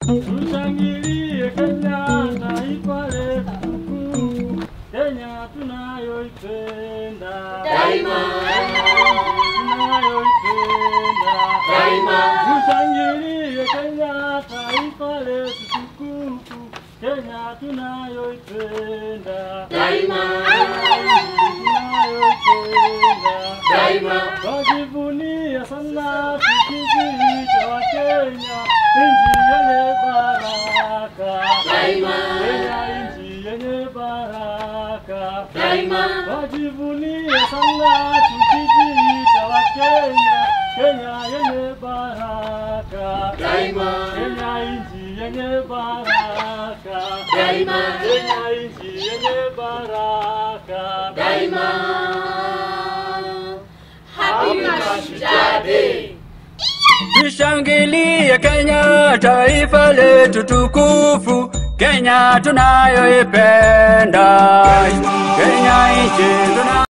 Tushangilie Kenya, taifa letu tukufu, Kenya tunayoipenda Daima. tunayoipenda Daima. Tushangilie Kenya, taifa letu tukufu, Kenya tunayoipenda Daima. tunayoipenda Daima. Twajivunia sana tukijiita wa Kenya, nchi yenye baraka. Daima. Kenya nchi yenye baraka. Daima. Twajivunia sana tukijiita wa Kenya, Kenya yenye baraka. Daima. Kenya nchi yenye baraka. Daima. Kenya nchi yenye baraka. Daima. Happy Mashujaa Day. Tushangilie Kenya, taifa letu tukufu, Kenya tunayoipenda, Kenya nchi tuna